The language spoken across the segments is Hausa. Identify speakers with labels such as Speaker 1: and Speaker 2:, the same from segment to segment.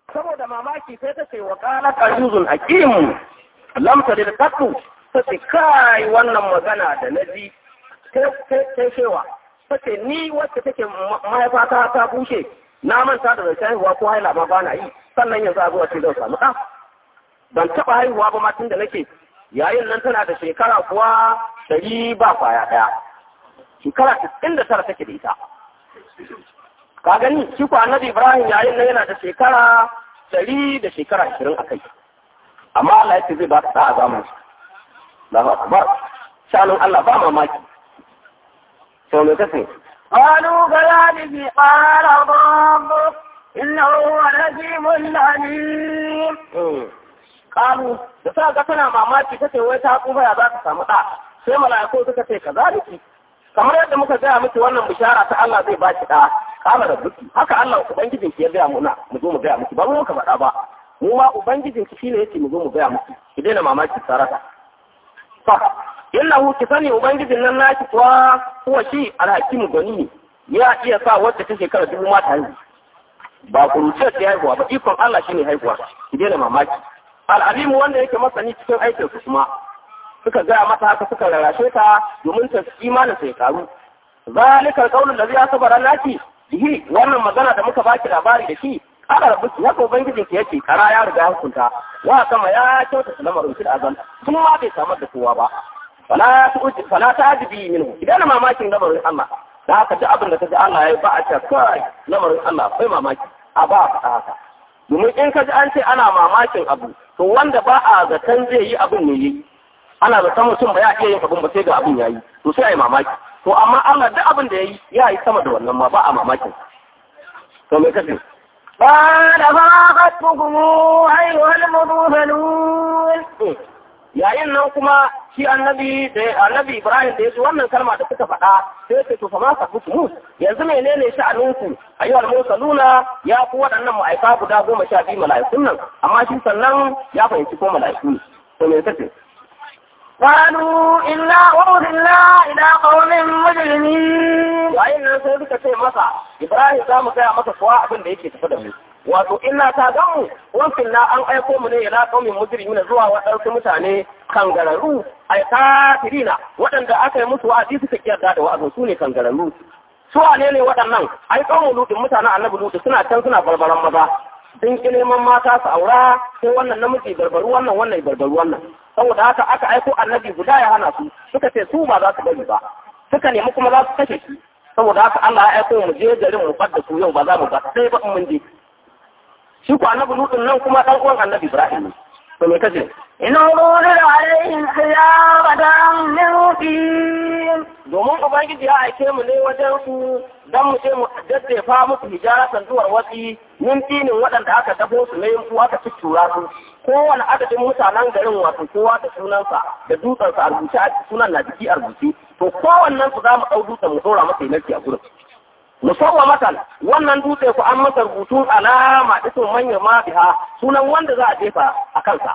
Speaker 1: saboda mamaki sai ta ce wa qala qayyuzun hakim lam tadil qattu ta ce kai wannan magana da naji sai cewa ta ce ni wacce take mahaifata ta bushe na manta da zai haihuwa ko haila ma ba na yi sannan yanzu a zuwa ce zan samu ɗa ban taɓa haihuwa ba ma tun da nake yayin nan tana da shekara kuwa ɗari ba kwaya ɗaya shekara tisɗin da tara take da ita ka gani shi ko annabi ibrahim yayin nan yana da shekara ɗari da shekara ashirin a kai amma Allah ya ce zai ba ta a zamanin Allahu akbar shanun Allah ba mamaki to me kace
Speaker 2: قالوا كذلك قال ربك إنه هو الحكيم العليم
Speaker 1: kalu da sa ga tana mamaki ta ce wai ta tsufa ya za ta samu ɗa sai mala'iku suka ce ka zaliki kamar yadda muka gaya miki wannan bishara ta Allah zai baki ɗa kama da buki haka Allah ubangijin ki ya gaya muna mu zo mu gaya miki ba mu ka faɗa ba mu ma ubangijin ki shine yace mu zo mu gaya miki ki daina mamaki sarata fa innahu ki sani ubangijin nan naki kuwa kuwa shi alhakimu gani ya iya sa wacce ta shekara dubu ma ta haihu ba kuruciyar ta haihuwa ba ikon Allah shine haihuwa ki daina mamaki al'alimu wanda yake masani cikin aikin su kuma suka gaya mata haka suka rarrashe ta domin ta imanin sai karu zalika qaulul ladhi asbara laki bihi wannan magana da muka baki labari da shi aka rabu ki haka ubangijin ki yake kara ya riga hukunta wa kama ya kyauta lamarin shi azan tun ma bai samar da kowa ba fala tu'ji fala ta'jibi minhu idan mamakin lamarin Allah da haka duk abin da kaji Allah ya yi ba a ce kai lamarin Allah akwai mamaki a ba a haka domin in ka ji an ce ana mamakin abu to wanda ba a zaton zai yi abin ne yi ana zaton mutum ba ya iya yin abin ba sai ga abin ya yi to sai a yi mamaki to amma Allah duk abin da ya yi ya yi sama da wannan ma ba a mamakin to me kace
Speaker 2: قال فأخذتكم أيها المرسلون
Speaker 1: yayin nan kuma shi annabi da annabi Ibrahim da yaji wannan kalma da suka faɗa sai ce to fa ma sabutu yanzu menene sha'aninku ayyuhal mursaluna ya ku waɗannan ma'aika guda goma sha biyu mala'ikun nan amma shi sannan ya fahimci ko mala'iku ne to me kace
Speaker 2: قالوا إنا أرسلنا إلى قوم مجرمين
Speaker 1: yayin nan sai suka ce masa Ibrahim za mu gaya masa kuwa abin da yake tafi da mu wato ina ta gan mu wankin na an aiko mu ne ila qaumin mujrimina zuwa waɗansu mutane kangararru ai kafirina waɗanda aka yi musu wa'azi suka kiyarda da wa'azin su ne kangararru su wane ne waɗannan ai qaumun lutin mutanen annabi lutu suna can suna barbaran maza sun ki neman mata su aura sai wannan namiji barbaru wannan wannan barbaru wannan saboda haka aka aiko annabi guda ya hana su suka ce su ba za su bari ba suka nemi kuma za su kashe shi saboda haka Allah ya aiko mu je garin mu fadda su yau ba za mu ba sai ba mun je shi ko annabi lutun nan kuma dan uwan annabi Ibrahim ne to me kace
Speaker 2: إن أرسل عليهم حجارة من طين
Speaker 1: domin ubangiji ya aike mu ne wajen su dan mu je mu daddefa musu hijaratan zuwar wasi min tinin waɗanda aka dafo su ne yin aka tuttura su kowane adadin mutanen garin wato kowa da sunansa da dutsensa a rubuce a sunan na jiki a rubuce to kowannen su za mu ɗau dutsen mu ɗora masa yanarki a gurin musawwa matan wannan dutse ku an masa rubutun alama isin manyan ma biha sunan wanda za a jefa a kansa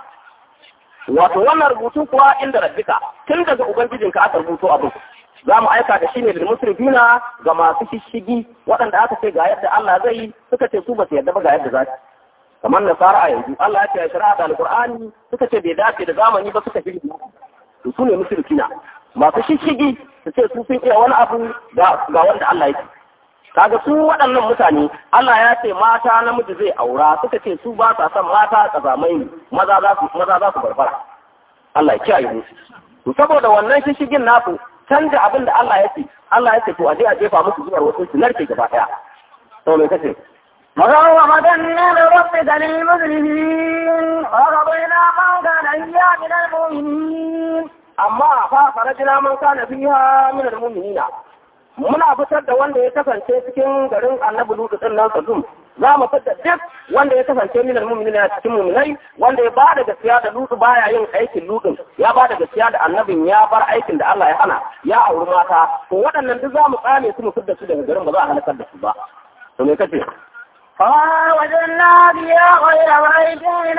Speaker 1: wato wannan rubutu kuwa inda rabbika tun daga ubangijinka aka rubuto abin za mu aika da shi ne da musrifina ga masu shishigi waɗanda aka ce ga yadda Allah zai yi suka ce su ba su yarda ba ga yadda za su kamar nasara a yanzu Allah ya ce ya shari'a da alqur'ani suka ce bai dace da zamani ba suka fi to su ne musrifina masu shishigi su ce su sun iya wani abu ga ga wanda Allah ya ce kaga su waɗannan mutane Allah ya ce mata namiji zai aura suka ce su ba sa son mata kazamai ne maza za su maza za su barbara Allah ya kiyaye mu to saboda wannan shishigin nasu canja abin da Allah ya ce Allah ya ce to a je a jefa musu zuwa wasu su narke gaba daya to me kace
Speaker 2: مسومة من ربك للمسرفين ورضينا من كان إياه من المؤمنين
Speaker 1: amma fa farajina man kana fiha min almu'minina muna fitar da wanda ya kasance cikin garin annabi lutu din nan sadum za mu fitar duk wanda ya kasance min almu'minina cikin mu'minai wanda ya ba da gaskiya da lutu baya yin aikin lutun ya ba da gaskiya da annabin ya bar aikin da Allah ya hana ya auri mata to waɗannan duk za mu tsane su mu fitar su daga garin ba za a halakar da su ba to me kace
Speaker 2: فوجدنا بها غير بيت من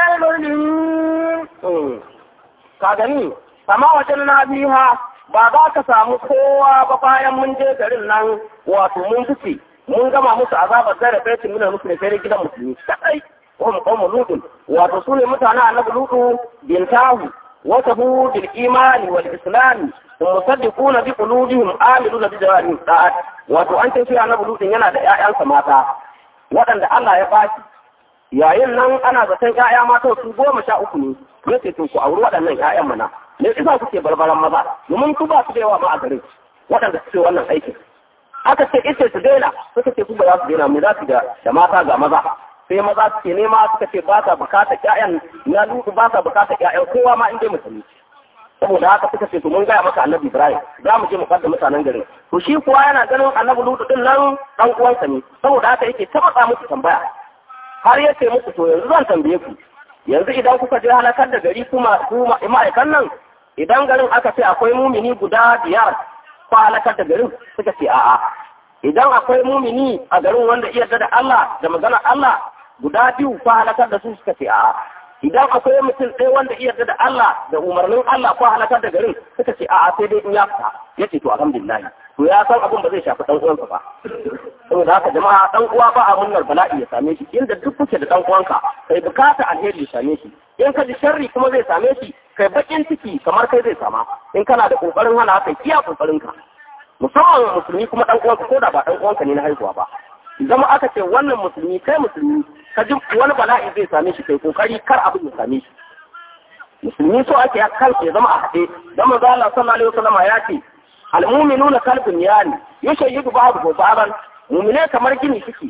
Speaker 2: المسلمين
Speaker 1: ka gani sama wajen na biha ba za ka samu kowa ba bayan mun je garin nan wato mun fice mun gama musu azabar zara baitin minar musulmi sai gidan musulmi kadai hum qawmu lutun wato su ne mutanen annabi lutu bintahu وصفوا بالإيمان والإسلام ومصدقون بقلوبهم آمنون بجوارهم الطاعات wato an ce ana bulutun yana da ƴaƴansa mata waɗanda Allah ya bashi yayin nan ana zaton ƴaƴa mata su goma sha uku ne ya ce to ku auri waɗannan ƴaƴan mana me yasa kuke barbaran maza domin su ba su da yawa ma a garin waɗanda suke wannan aikin aka ce ita su daina suka ce su ba za su daina mu za su da mata ga maza sai maza suke nema suka ce ba sa bukatar ƴaƴan na lutu ba sa bukatar ƴaƴan kowa ma in dai musulmi saboda haka suka ce to mun gaya maka annabi ibrahim za mu je mu kada mutanen garin to shi kuwa yana ganin annabi lutu din nan dan uwansa ne saboda haka yake tabbata musu tambaya har ya ce musu to yanzu zan tambaye ku yanzu idan kuka je halakar da gari kuma ku ma'aikan nan idan garin aka ce akwai mumini guda biyar ko halakar da garin suka ce a'a idan akwai mumini a garin wanda iya da Allah da maganar Allah guda biyu ko halakar da su suka ce a'a idan akwai mutum ɗaya wanda iya da Allah da umarnin Allah ko halakar da garin suka ce a'a sai dai in ya fita ya ce to alhamdulillah to ya san abin ba zai shafi dan uwansa ba saboda haka jama'a dan uwa ba a munnar bala'i ya same shi inda duk kuke da dan uwanka kai bukata alheri ya same shi in ka ji sharri kuma zai same shi kai bakin ciki kamar kai zai sama in kana da kokarin hana kai iya kokarin ka musamman musulmi kuma dan uwanka ko da ba dan uwanka ne na haihuwa ba zama aka ce wannan musulmi kai musulmi ka ji wani bala'i zai same shi kai kokari kar abin ya same shi musulmi so ake ya kansa ya zama a haɗe dan manzo Allah sallallahu alaihi wasallam ya ce almu'minuna kalbun yani yushayyidu ba'du ba'dan mu'mine kamar gini suke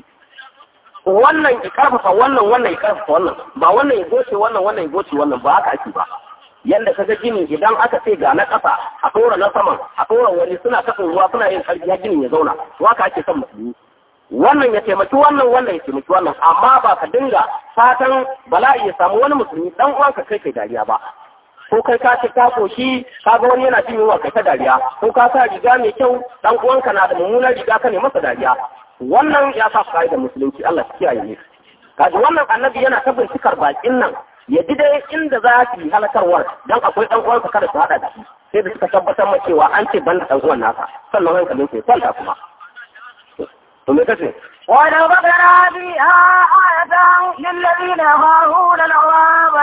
Speaker 1: wannan ya karfafa wannan wannan ya karfafa wannan ba wannan ya goce wannan wannan ya goce wannan ba haka ake ba yanda ka ga gini idan aka ce ga na ƙasa a ɗora na saman a ɗora wani suna taɓin ruwa suna yin ƙarfi ya ginin ya zauna to haka ake son musulmi wannan ya taimaki wannan wannan ya taimaki wannan amma ba ka dinga fatan bala'i ya samu wani musulmi dan uwanka kai kai dariya ba ko kai ka ce ka koshi ka ga wani yana jin yunwa kai ta dariya ko ka sa riga mai kyau dan uwanka na da mummunar riga ka ne masa dariya wannan ya sa kai da musulunci Allah ya kiyaye ne kaji wannan annabi yana ta bincikar bakin nan ya ji dai inda za su yi halakarwar dan akwai dan uwansa kada su hada da shi sai da suka tabbatar ma cewa an ce ban da dan uwan nasa sannan hankalin sai kwanta kuma to me kace
Speaker 2: ولو بقنا فيها آية للذين يخافون العذاب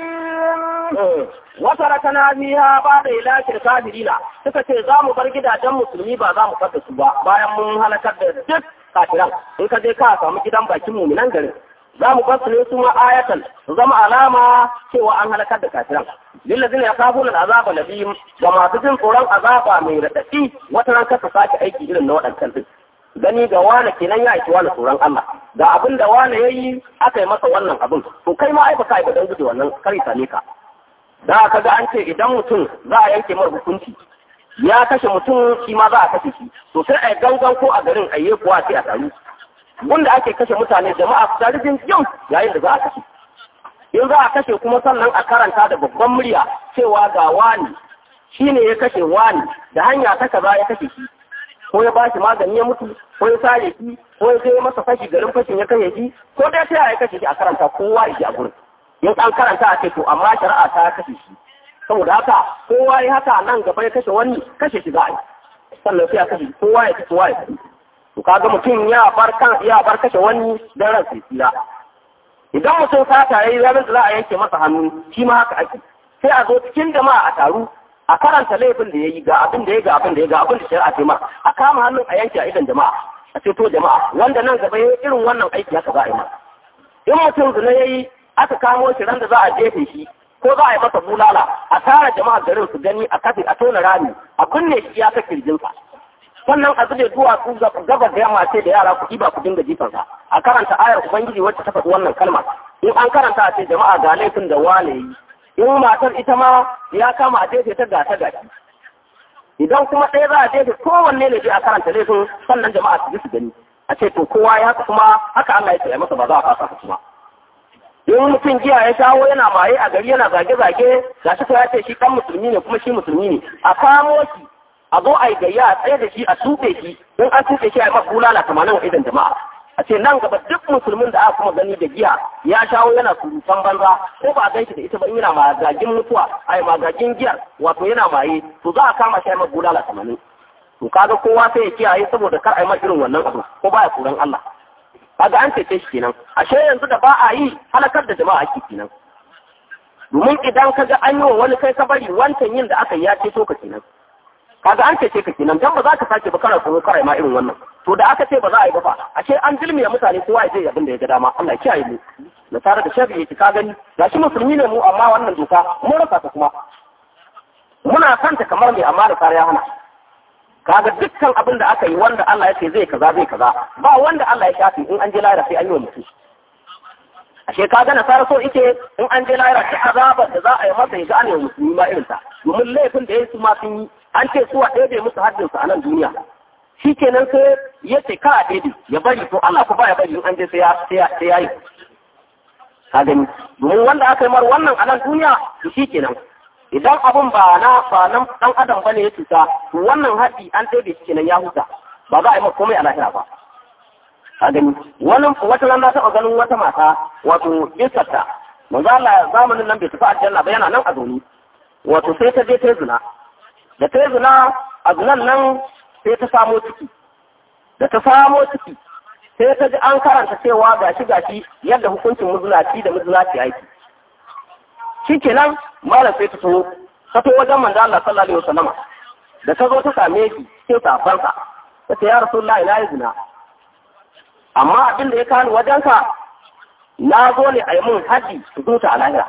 Speaker 2: الأليم
Speaker 1: وتركنا فيها بعد إلاك الكافرين suka ce za mu bar gidajen musulmi ba za mu kasa su ba bayan mun halakar da duk kafiran in ka je ka samu gidan bakin muminan garin za mu bar su ne su ma ayatan su zama alama cewa an halakar da kafiran lillazina yakhafuna al'azaba nabiyyin ga masu jin tsoron azaba mai radadi wata ran kasa sake aiki irin na waɗancan din gani ga wane kenan ya aiki wani tsoron Allah ga abin da wane ya yi aka yi masa wannan abin to kai ma ai baka yi don guje wannan kare same ka da ka ga an ce idan mutum za a yanke mar hukunci ya kashe mutum shi ma za a kashe shi to sai a yi gangan ko a garin ayye kuwa sai a taru wanda ake kashe mutane jama'a su tare jin yau yayin da za a kashe in za a kashe kuma sannan a karanta da babban murya cewa ga wani shine ya kashe wani da hanya ta kaza ya kashe shi ko ya bashi magani ya mutu ko ya sare shi ko ya kai masa fashi garin fashin ya kashe shi ko dai sai ya kashe shi a karanta kowa ya ji a gurin in an karanta a ce to amma shari'a ta kashe shi saboda haka kowa ya haka nan gaba ya kashe wani kashe shi za a yi sannan sai ya kashe kowa ya ci kowa ya ci to kaga mutum ya bar kan ya bar kashe wani dan ran sai tsira idan mutum sata yayi ranar da za a yanke masa hannu shi ma haka ake sai a zo cikin jama'a a taru a karanta laifin da ya yi ga abin da ya ga abin da ya ga abin da shari'a ce ma a kama hannun a yanke a idan jama'a a ceto jama'a wanda nan gaba ya irin wannan aiki haka za a yi ma in mutum zina ya yi aka kamo shi ran da za a jefe shi ko za a yi masa bulala a tara jama'a garin su gani a kafe a tona rami a binne shi ya kake kirjinsa sannan a zube duwatsu gaba da yamma ce da yara ku ba ku dinga jifansa a karanta ayar ubangiji wacce ta faɗi wannan kalma in an karanta a ce jama'a ga laifin da wane yi in matar ita ma ya kama a jefe ta gata gashi idan kuma ɗaya za a jefe kowanne ne a karanta laifin sannan jama'a su ji su gani a ce to kowa ya haka kuma haka Allah ya ce masa ba za a fasa ka kuma in mutum giya ya shawo yana maye a gari yana zage-zage ga shi ya ce shi kan musulmi ne kuma shi musulmi ne a kamo shi a zo a yi gayya a tsaye da shi a tuɓe shi in an tuɓe shi a yi masa bulala tamanin wa idan jama'a a ce nan gaba duk musulmin da aka kuma gani da giya ya shawo yana surutan banza ko ba a ganshi da ita ba yana magagin mutuwa ai magagin giyar wato yana maye to za a kama shi mai bulala tamanin to kaga kowa sai ya kiyaye saboda kar a yi irin wannan abu ko baya tsoron Allah kaga an cece shi kenan ashe yanzu da ba a yi halakar da jama'a ake kenan domin idan ka ga an yi wa wani kai ka bari wancan yin da aka yi ya ceto ka kenan kaga an cece ka kenan dan ba za ka sake ba kana tsoro kare ma irin wannan to da aka ce ba za a yi ba fa ashe an dilmiya mutane kowa ya je abin da ya ga dama Allah ya kiyaye mu da tare da sharri yake ka gani gashi musulmi ne mu amma wannan doka mun rasa ta kuma muna kanta kamar mai amma da kare ya hana kaga dukkan abin da aka yi wanda Allah ya ce zai kaza zai kaza ba wanda Allah ya shafi in an je lahira sai an yi wa mutum ashe ka ga nasara so ike in an je lahira ta azabar da za a yi masa ya ga an yi musulmi ma irin ta domin laifin da ya su ma sun yi an ce su a ɗebe musu haddin su a nan duniya shi kenan sai ya ce ka a ɗebe ya bari to Allah ku ba ya bari in an je sai ya sai ya yi ka gani domin wanda aka yi mar wannan a nan duniya to shi kenan idan abun ba na ba nan dan adam bane ya cuta to wannan haɗi an ɗebe shi kenan ya huta ba za a yi masa komai a lahira ba a gani wani wata nan na taɓa ganin wata mata wato bisarta manzo Allah zamanin nan bai tafi aljanna ba yana nan a zaune wato sai ta je ta zina da ta zina a zinan nan sai ta samo ciki da ta samo ciki sai ta ji an karanta cewa gashi gashi yadda hukuncin muzulaci da muzulaci aiki shikenan malam sai ta so ta to wajen manzo Allah sallallahu alaihi wasallama da ta zo ta same shi sai ta farka ta ce ya rasulullahi na yi zina amma abin da ya kani wajenka na zo ne a yi mun haji su zuta a lahira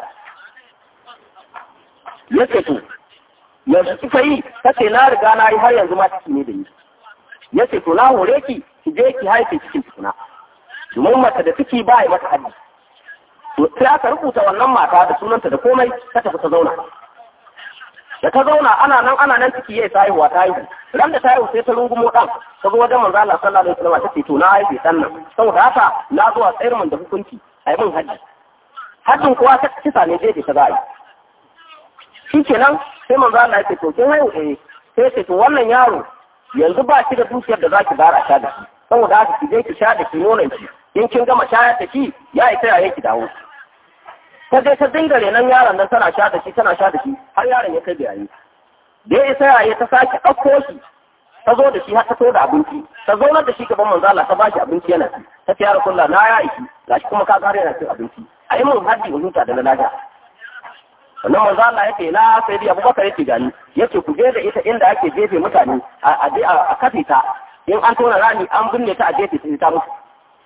Speaker 1: ya ce to yanzu kika yi ta ce na riga na yi har yanzu ma ciki ne da ni ya ce to na hore ki ki je ki haife cikin tukuna domin mace da ciki ba yi mata haji to sai aka rubuta wannan mata da sunanta da komai ta tafi ta zauna da ta zauna ana nan ana nan ciki yayi haihuwa ta haihu ran da ta haihu sai ta rungumo dan ta zo wajen manzo Allah sallallahu alaihi wasallam ta ce to na haife dan nan saboda haka na zo a tsayar mun da hukunci a yi mun haji hajjin kuwa ta kisa ne zai ta za a yi shi kenan sai manzo Allah ya ce to kin haihu eh sai ce to wannan yaro yanzu ba shi da dukiyar da zaki bara sha da shi saboda haka ki je ki sha da ki nonon ki in kin gama shayar da shi ya isa yayin ki dawo ta je ta dinga renon yaron nan tana sha da shi tana sha da shi har yaron ya kai bayani da ya isa yaye ta sake ɗauko shi ta zo da shi har ta so da abinci ta zaunar da shi gaban manzo Allah ta ba shi abinci yana ci ta ce ya rasulullah na ya ishi gashi kuma ka gare yana cin abinci a yi mun haddi in huta da na lafiya sannan manzo Allah yake na sai dai Abubakar yake gani yace ku je da ita inda ake jefe mutane a je a kafe ta in an tona rami an binne ta a jefe ta ta mutu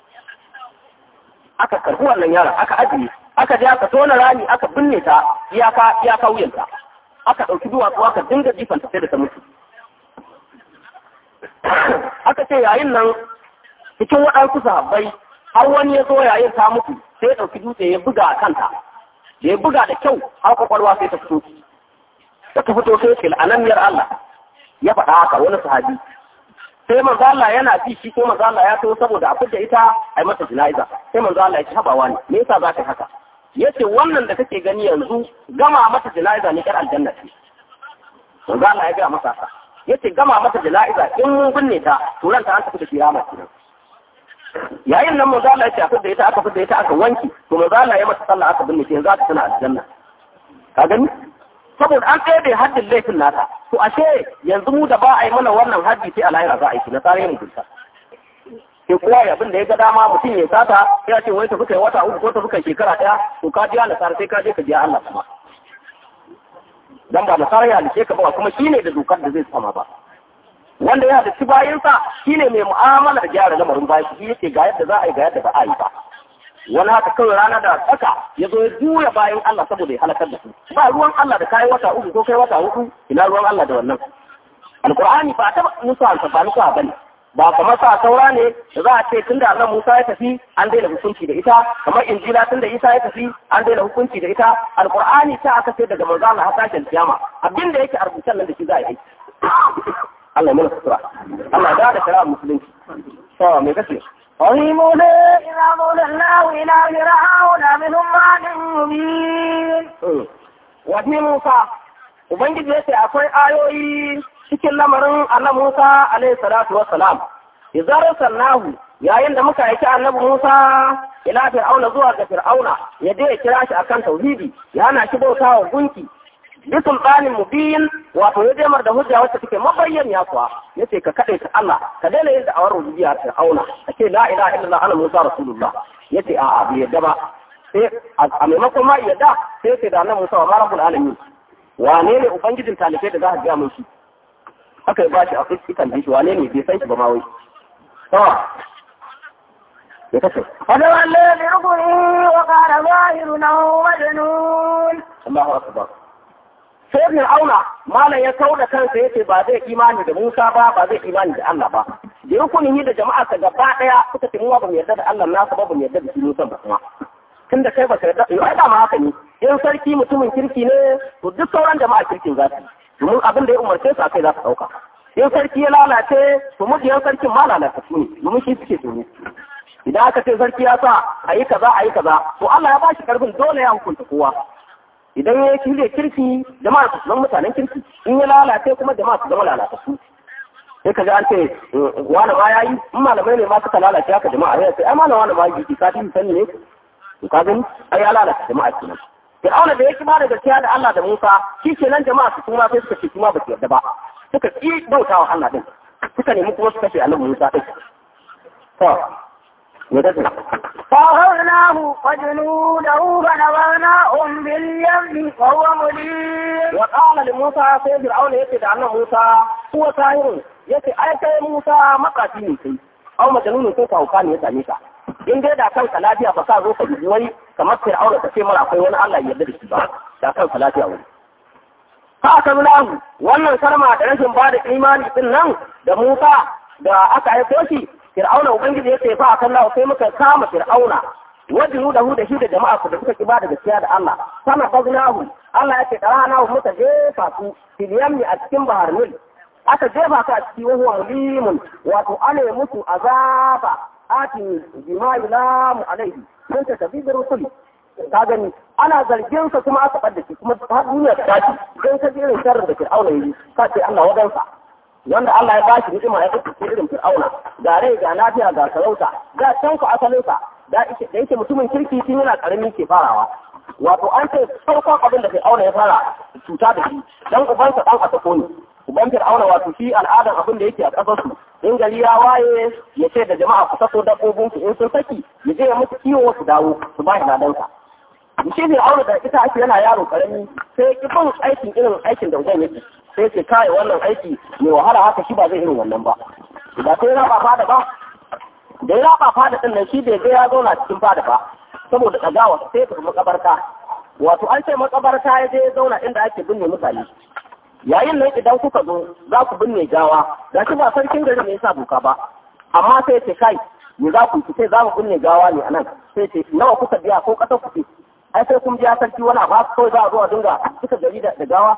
Speaker 1: aka karbi wannan yaron aka ajiye aka je aka tona rami aka binne ta iyaka iyaka wuyanta aka ɗauki duwatsu aka dinga jifanta sai da ta mutu aka ce yayin nan cikin waɗansu sahabbai har wani ya zo yayin ta mutu sai ya ɗauki dutse ya buga a kanta da ya buga da kyau har kwakwalwa sai ta fito da ta fito sai ce al'ananniyar Allah ya faɗa haka wani sahabi sai manzo Allah yana ji shi ko manzo Allah ya so saboda a fidda ita ai mata jina'iza sai manzo Allah ya ci habawa ne me yasa za ka haka yace wannan da kake gani yanzu gama mata jina'iza ne kar aljanna ce manzo Allah ya ga masa haka yace gama mata jina'iza in mun binne ta to ran ta an tafi da kiyama kenan yayin nan manzo Allah ya ce a fidda ita aka fidda ita aka wanki to manzo Allah ya mata sallah aka binne ta yanzu aka tana aljanna ka gani saboda an ɗaya haddin laifin nata to ashe yanzu mu da ba a yi mana wannan haddi sai a lahira za a yi na tsare mu dinta sai kowa ya abin da ya ga dama mutum ya sata ya ce wai tafi kai wata uku ko tafi kai shekara ɗaya to ka biya nasara sai ka je ka biya Allah kuma dan ba nasara ya halice ka ba kuma shine da dokar da zai sama ba wanda ya halici bayansa shine mai mu'amalar gyara lamarin bayan shi yake ga yadda za a yi ga yadda ba a yi ba wani haka kawai rana da tsaka ya zo ya juya bayan Allah saboda ya halakar da su ba ruwan Allah da kai wata uku ko kai wata uku ina ruwan Allah da wannan alqur'ani ba ta musu an ba musu bane ba kamar sa saura ne da za a ce tunda Allah Musa ya tafi an daina hukunci da ita kamar injila tunda Isa ya tafi an daina hukunci da ita alqur'ani ta aka ce daga manzo Allah har tashin kiyama abinda yake a rubutan nan da shi za a yi Allah ya mana sutura Allah ya da shari'a musulunci to me kace
Speaker 2: وفي موسى إذا ضللناه إلى فرعون منهم بعد مبين
Speaker 1: Wafi Musa, Ubangiji ya ce akwai ayoyi cikin lamarin Allah Musa alaihi salatu wa salam. Izar sannahu yayin da muka aiki annabi Musa ila Fir'auna zuwa ga Fir'auna ya je ya kira shi akan tauhidi ya hana shi bauta wa gunki bi sultanin mubin wato ya demar da hujja wacce take mabayyaniya kuwa yace ka kade ta Allah ka daina yin da'awar rububiyya ta auna kace la ilaha illallah ana musa rasulullah yace a a bai yadda ba sai a maimakon ma yadda sai ce da nan musa wa rabbul alamin wane ne ubangijin talibai da za ka ga mun shi aka yi bashi a fuskan shi wane ne bai san shi ba ma wai to ya kace
Speaker 2: فتولى بركنه وقال ظاهر انه مجنون
Speaker 1: Allahu akbar sai ibn auna malam ya kauda kansa yace ba zai imani da Musa ba ba zai imani da Allah ba da rukunin da jama'a ka gaba daya suka ce mu ba mu yarda da Allah nasu ba mu yarda da shi Musa ba kuma tunda kai ba ka yarda yau ai da ma haka ne in sarki mutumin kirki ne to duk sauran jama'a kirkin za su domin abin da ya umarce su akai za su dauka in sarki ya lalace to mujiyan sarkin ma lalata su ne domin shi suke tsoro idan aka ce sarki ya sa a yi kaza a yi kaza to Allah ya ba shi karfin dole ya hukunta kowa idan ya yi kirki jama'a su zama mutanen kirki in ya lalace kuma jama'a su zama lalatattu sai ka ji an ce wani ma ya yi in malamai ne ma suka lalace haka jama'a ya ce ai malam wani ma yi ka fi sani ne ka gani ai ya lalata jama'a kenan Fir'auna da ya ki da gaskiya da Allah da Musa shi kenan jama'a su kuma sai suka ce kuma ba su yarda ba suka ki bautawa Allah din suka nemi kuma su kashe annabi Musa din to me da
Speaker 2: فأخذناه وجنوده فنبذناهم باليم وهو مليم
Speaker 1: وقال لموسى sai Fir'auna yace da annabi Musa huwa sahirun yace ai kai Musa makafi ne kai au majanunu sai kauka ne ya same ka in dai da kanka lafiya ba ka zo ka yi wai kamar Fir'auna ta ce mara akwai wani Allah ya yarda da shi ba da kanka lafiya wani ka aka nuna wannan kalma da rashin ba da imani din nan da Musa da aka aiko shi Fir'auna ubangiji yace fa akan Allah sai muka kama Fir'auna wajinu da hu da shi da jama'a su da suka ki ba da gaskiya da Allah sama baznahu Allah yake darana muka jefa su fil yammi a cikin bahar Nil aka jefa su a cikin wahuwa mulimun wato ana musu azaba atin bima yulamu alaihi mun ta tafi da rusuli ka gani ana zargin sa kuma aka bar shi kuma har duniya ta tashi dan ka ji irin sharrin da Fir'auna yi ka ce Allah wadansa wanda Allah ya bashi ni'ima ya kace irin Fir'auna ga rai ga lafiya ga sarauta ga can ku asalin sa da yake mutumin kirki tun yana karami ke farawa wato an ce farkon abin da Fir'auna ya fara cuta da shi dan ubansa dan asako ne uban Fir'auna wato shi al'adan abin da yake a kasar su in gari ya waye ya ce da jama'a ku sako dabbobin su in sun saki ya je ya musu kiwo su dawo su ba shi ladansa shi Fir'auna da ita ake yana yaro karami sai ki bin aikin irin aikin da uban yake sai ce kai wannan aiki mai wahala haka shi ba zai irin wannan ba ba sai raba fada ba da ya raba fada din nan shi bai ga ya zauna cikin fada ba saboda ɗagawa sai ka makabarta wato an ce makabarta ya je ya zauna inda ake binne mutane yayin nan idan kuka zo za ku binne gawa ga shi ba sarkin gari ne yasa doka ba amma sai ce kai me za ku sai za mu binne gawa ne anan sai ce nawa kuka biya ko ƙasar ku ce ai sai kun biya sarki wani abu kawai za a zo a dinga kuka gari da gawa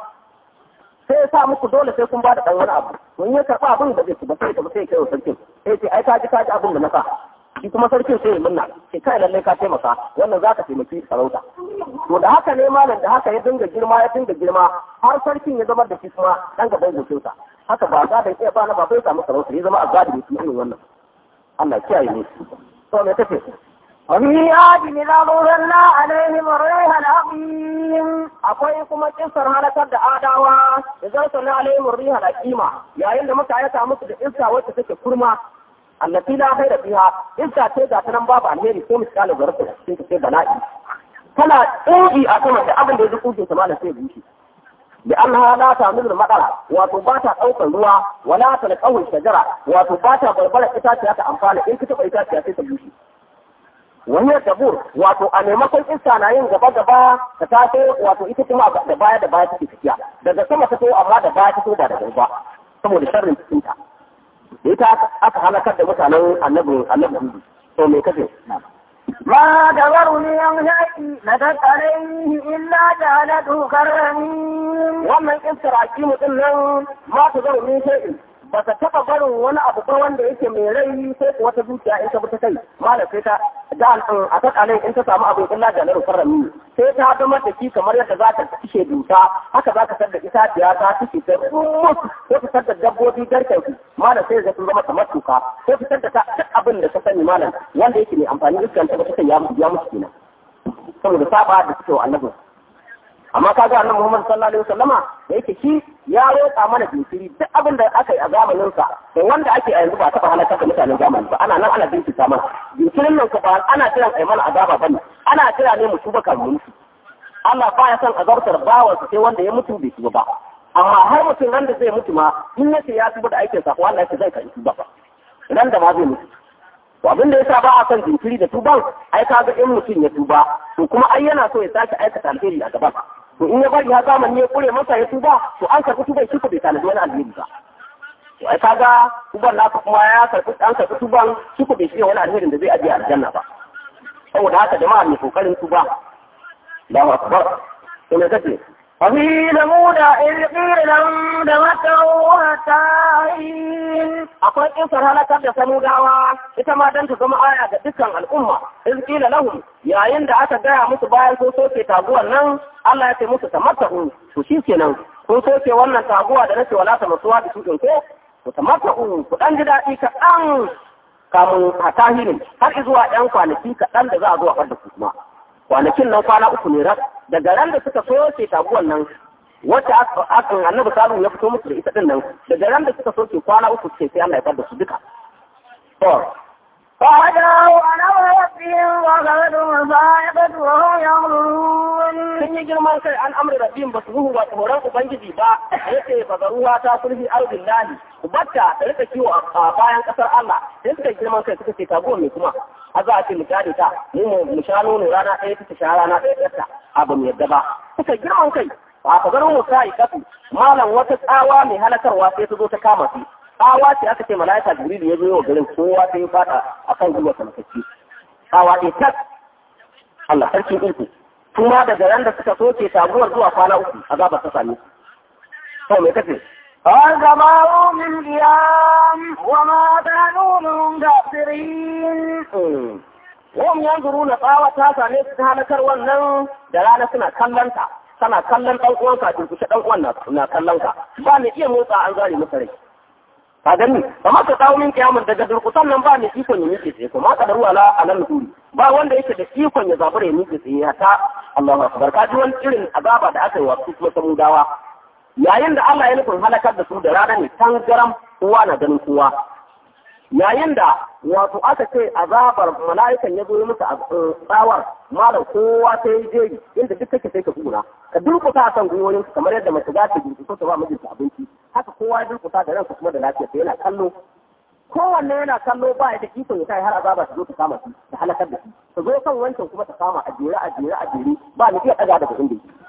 Speaker 1: sai ya sa muku dole sai kun ba da ɗan wani abu mun ya karɓa abin da zai ci ba sai ta sai kai wa sarkin sai ce ai ka ji ka ji abin da na sa shi kuma sarkin sai ya munna sai kai lalle ka taimaka wannan za ka taimaki sarauta to da haka ne malam da haka ya dinga girma ya dinga girma har sarkin ya zama da shi kuma dan gaban gocinsa haka ba za da iya ba na ba bai samu sarauta ya zama azadi ne irin wannan Allah ya kiyaye ne to me tafe
Speaker 2: وفي عاد إذا ظلنا عليهم الريح العظيم
Speaker 1: akwai kuma kisar halakar da adawa da zarta na alayhim riha da kima yayin da muka aika musu da iska wacce take kurma allati la khaira fiha iska ce ga nan babu alheri ko misalin zarta cikin ta ce bala'i tana tsoji a sama da abin da ya zuku ta malam sai bushe bi annaha la ta'milu madara wato ba ta daukar ruwa wala ta alqawl shajara wato ba ta barbara itaciya ta amfana in ka taba itaciya sai ta bushe wani dabur wato a maimakon iska na yin gaba gaba ta taso wato ita kuma da baya da baya take tafiya daga sama ta to amma da baya ta to ba da gaba saboda sharrin cikin ta ita aka halakar da mutanen annabi annabi to me kace
Speaker 2: ما تذرني عن شيء لتت عليه إلا جعلته كالرميم
Speaker 1: wannan iskar akimu din nan ma ta zama min shay'in ba ta taba barin wani abu ba wanda yake mai rai sai ko wata zuciya in ta bi ta kai malam sai ta da a ta kalai in ta samu abin illa da naru karrami sai ta zama da shi kamar yadda za ta kishe dusa haka za ka sadda itaciya ta kishe ta ko ta sadda dabbobi garken su malam sai zai zama kamar tuka ko ta sadda ta duk abin da ta sani malam wanda yake mai amfani iskan ta ba ta kai ya musu kenan saboda saba da suke wa annabin amma ka ga annabi Muhammad sallallahu alaihi wasallama da yake shi ya roƙa mana jinkiri duk abin da aka yi a zamanin sa da wanda ake a yanzu ba taɓa halakar da mutanen zamani ba ana nan ana jinkirta mana jinkirin nan ba ana kiran ai mana azaba bane ana kira ne mu tuba kan mu Allah ba ya son azabtar bawansa sai wanda ya mutu bai tuba ba amma har mutum nan da zai mutu ma in yace ya tuba da aikin sa ko Allah ya zai kai tuba ba nan da ma zai mutu to abin da yasa ba a son jinkiri da tuban ai kaga in mutum ya tuba to kuma ai yana so ya sake aikata alheri a gaba to in ya bari har zamani ya kure masa ya tuba to an karɓi tuban shi ko bai tanadi wani alheri ba to ai kaga tuban naka kuma ya karɓi an karɓi tuban shi ko bai shirya wani alherin da zai ajiye aljanna ba saboda haka jama'a mai kokarin tuba Allahu akbar to me kace
Speaker 2: وفي ثمود إذ قيل لهم تمتعوا حتى حين
Speaker 1: akwai kisar halakar da samudawa ita ma dan ta zama aya ga dukkan al'umma in kila lahum yayin da aka gaya musu bayan sun soke taguwar nan Allah ya ce musu tamatta'u to shi kenan kun soke wannan taguwa da nace wala tamattuwa da su ko to tamatta'u ku dan ji daɗi kaɗan kamun hatahirin har zuwa ɗan kwanaki kaɗan da za a zo a da ku kuma kwanakin nan kwana uku ne rak daga ran da suka soke taguwan nan wacce aka annabi salu ya fito musu da ita din nan daga ran da suka soke kwana uku ce sai Allah ya fada su duka to
Speaker 2: فهدوا على ربهم وغلبهم الصاعقة وهم ينظرون
Speaker 1: sun yi girman kai an amri rabbin ba su ruhu ba tsoron ubangiji ba yace fa garuwa ta sulhi ardin lahi ubatta ta rika kiwo a bayan kasar Allah sai suka yi girman kai suka ce taguwa mai kuma a za a ce mu kyale ta mu mu sha nono rana ɗaya ta sha rana ɗaya ta a ba mu yadda ba suka girman kai a ka garin mu sai kafu malam wata tsawa mai halakarwa sai ta zo ta kama su tsawa ce aka ce malaika jibril ya zo yau garin kowa sai ya fada akan gwiwa sanakacci tsawa ɗaya tak Allah sarkin iko kuma daga ran da suka soke sabuwar zuwa kwana uku azabar ta same su to me kace
Speaker 2: فانتظروا من قيام وما كانوا منتصرين
Speaker 1: Wam yanzuru na tsawa ta same su ta halakar wannan da rana suna kallon ta, tana kallon ɗan uwan ka kusa ɗan uwan na kallon ka, ba mai iya motsa an zare masa rai. Ka gani, ba ma ka kawo min kiyamun daga durkusan nan ba mai ikon ya miƙe tsaye, kuma ka daruwa la a nan turi. Ba wanda yake da ikon ya zabura ya miƙe tsaye hata Allahu akbar ka ji wani irin azaba da aka yi wa su kuma samudawa. Yayin da Allah ya nufin halakar da su da rana ne tangaram kowa na ganin kowa. yayin da wato aka ce azabar mala'ikan ya zo musu a tsawar malam kowa ta yi jeri inda duk kake sai ka kura ka durkusa a kan gwiwoyin kamar yadda mace za ta durkusa ta ba mijinta abinci haka kowa ya durkusa da ransa kuma da lafiya sai yana kallo kowanne yana kallo ba ya da ikon ya kai har azaba ta zo ta kama shi ta halakar da shi ta zo kan wancan kuma ta kama a jere a jere a jere ba ni iya daga daga inda yake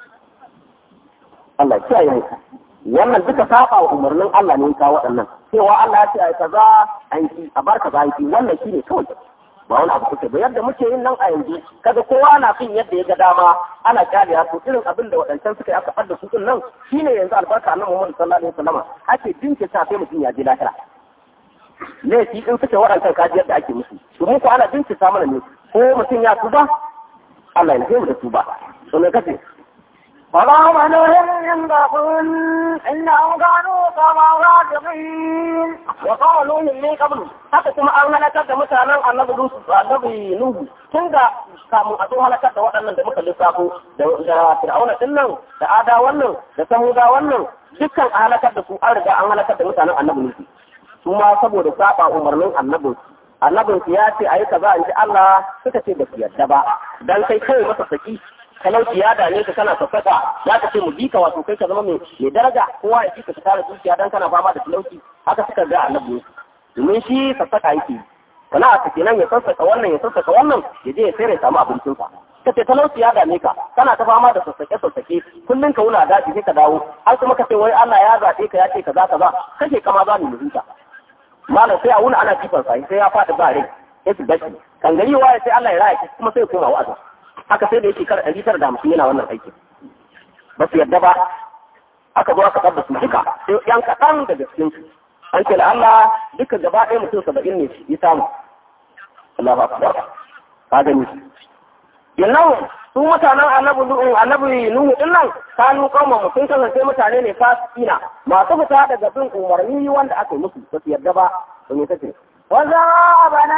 Speaker 1: Allah ya kiyaye mu wannan duka saba wa umarnin Allah ne ka waɗannan cewa Allah ya ce ai kaza an ki a bar kaza an ki wannan shine kawai ba wani abu kuke ba yadda muke yin nan a yanzu kaga kowa na fin yadda ya ga dama ana kyale to irin abin da waɗancan suka yi aka fadda su din nan shine yanzu albarka annabi Muhammad sallallahu alaihi wasallam ake dinke ta sai mutum ya je lahira laifi in suke waɗancan kaji yadda ake musu to mu ko ana dinke ta mana ne ko mutum ya tuba Allah ya mu da tuba to me kace
Speaker 2: وقوم نوح من قبل إنهم كانوا قوما فاسقين
Speaker 1: وقال نوح من قبل haka kuma an halakar da mutanen annabi Nuhu annabi Nuhu tun da kamun a zo halakar da waɗannan da muka lissafo da da Fir'auna din nan da Ada wannan da Samuda wannan dukkan a halakar da su an riga an halakar da mutanen annabi Nuhu su ma saboda saba umarnin annabin annabin su ya ce ayi kaza in ji Allah suka ce ba su yarda ba dan kai kai masa saki talauci ya dame ka kana sassaka ya ka ce mu bi ka wato kai ka zama mai daraja kowa ya ci ka tara dukiya dan kana fama da talauci haka suka ga annabi domin shi sassaka yake sana a kenan ya sassaka wannan ya sassaka wannan ya je ya sai ya samu abincinsa ka ce talauci ya dame ka kana ta fama da sassake sassake kullum ka wuna daji sai ka dawo har kuma ka ce wai Allah ya zaɓe ka ya ce kaza kaza kashe kama za mu mutunta malam sai a wuna ana kifar sa sai ya faɗi ba rai sai su bashi kan gari waye sai Allah ya raya kuma sai ya koma wa'azi haka sai da yake kar ɗari tara da hamsin yana wannan aiki ba su yadda ba aka zo aka ɗabba su duka sai yan kaɗan daga cikin su an ce Allah duka gaba ɗaya mutum saba'in ne ya samu Allah ba ka ka gani yannan su mutanen annabi nuhu annabi nuhu din nan kanu kauma mutum kasance mutane ne fasikina masu fita daga bin umarni wanda aka yi musu ba su yarda ba to me kace
Speaker 2: وذهب